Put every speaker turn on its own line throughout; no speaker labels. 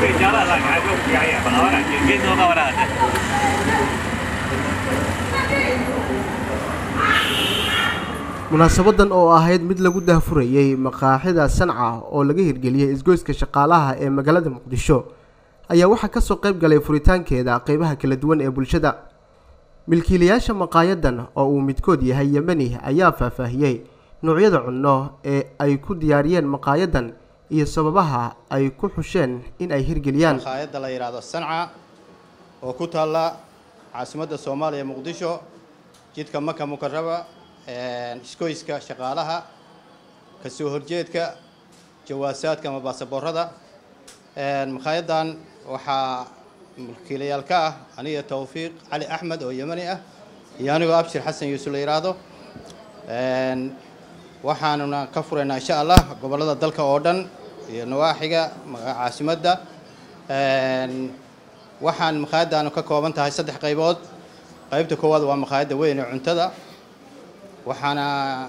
被加了，那还就不加也不好了，今天多高了？
munaasabadan oo ahayd mid lagu daahfurayey maqaaxida sanca oo laga hirgeliyey isgoyska shaqaalaha ee magaalada muqdisho ayaa waxaa kasoo qayb galay furitaankeeda qeybaha kala duwan ee bulshada milkiilayaasha maqaayadan oo uu midkood yahay yemeni ayaa faahfaahiyey noocyada cunno ee ay ku diyaariyeen maqaayadan iyo sababaha ay ku xusheen in ay hirgeliyaan
maqaayadda la yidhaahdo sanca oo ku taalla caasimadda soomaaliya muqdisho jidka maka mukaraba iskoyska shaqaalaha kasoo horjeedka jawaasaadka ama baasaboorada maqaayaddan waxaa mulkiilayaal ka ah aniga tawfiiq cali axmed oo yemani ah iyo anigoo abshir xasan yuusuf la yidhaahdo waxaanuna ka furaynaa insha allah gobollada dalka oo dhan iyo nawaaxiga caasimadda waxaan maqaayaddaanu ka kooban tahay saddex qaybood qaybta koowaad waa maqaayadda weyn ee cuntada waxaana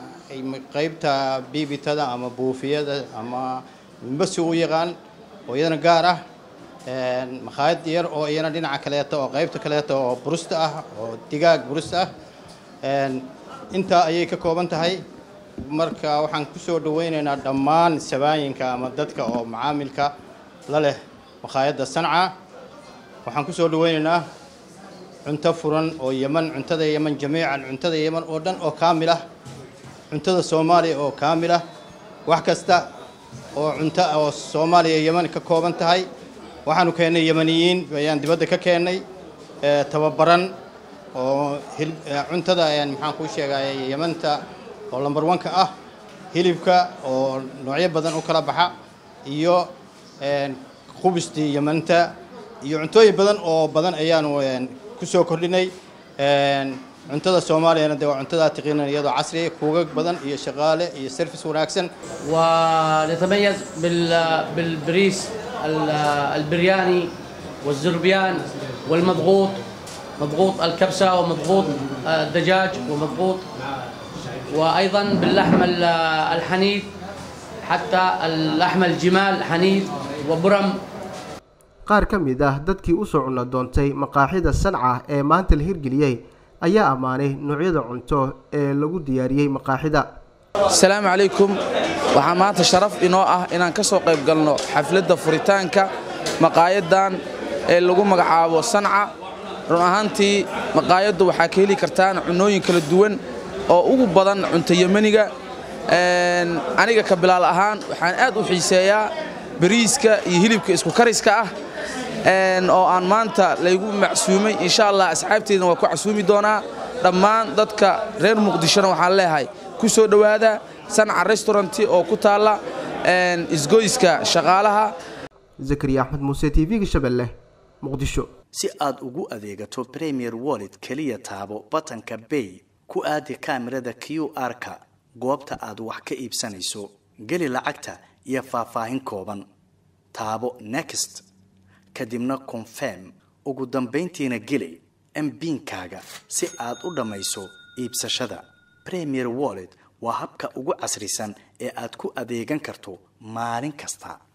qaybta biibitada ama buufiyada ama mbasi u yaqaan oo iyadana gaar ah maqaayad yar oo iyana dhinaca kaleeto oo qaybta kaleeto oo burusta ah oo digaag burusta ah intaa ayay ka kooban tahay marka waxaan kusoo dhaweyneynaa dhammaan sabaayinka ama dadka oo macaamilka la leh maqaayadda sanca waxaan kusoo dhaweyneynaa cunto furan oo yeman cuntada yeman jamiican cuntada yeman oo dhan oo kaamil ah cuntada soomaaliya oo kaamil ah wax kasta oo cunto oo soomaaliya yeman ka kooban tahay waxaanu keennay yemaniyiin ayaan dibadda ka keennay tababaran oo cuntada maxaan kuu sheegay yemanta oo lambar wanka ah hilibka oo noocyo badan u kala baxa iyo khubustii yemanta iyo cuntooyin badan oo badan ayaanu kusoo kordhinay cuntada soomaaliyana dee waa cuntadaa tiqiinan iyadoo casriya kuugag badan iyo shaqaale iyo service wanaagsan
ونتميز بال- بالبريس ال- البرياني والزربيان والمضغوط مضغوط الكبسة ومضغوط الدجاج ومضغوط وأيضا باللحم ال- الحنيذ حتى اللحم الجمال حنيذ وبرم
qaar ka mid ah dadkii usoo cunno doontay maqaaxida sanca ee maanta la hirgeliyey ayaa ammaanay noocyada cunto ee lagu diyaariyey maqaaxida
asalaamu calaykum waxaa maanta sharaf inoo ah inaan ka soo qayb galno xafladda furitaanka maqaayaddan ee lagu magacaabo sanca run ahaantii maqaayaddu waxaa ka heli kartaan cunnooyin kala duwan oo ugu badan cunto yemaniga aniga ka bilaal ahaan waxaan aad u xiiseeyaa bariiska iyo hilibka isku kariska ah oo aan maanta laygu macsuumay insha allah asxaabteedna waa ku casuumi doonaa dhammaan dadka reer muqdishona waxaan leeyahay ku soo dhowaada sanca restauranti oo ku taalla isgoyska shaqaalaha
zakariya axmed muuse t v-ga shabeelle muqdisho
si aad ugu adeegato premier wallet keliya taabo batanka bay ku aadi kaamirada q r-ka goobta aad wax ka iibsanayso geli lacagta iyo faahfaahin kooban taabo next kadibna confirm ugu dambayntiina geli mbiinkaaga si aad u dhammayso iibsashada premier wallet waa habka ugu casrisan ee aad ku adeegan karto maalin kasta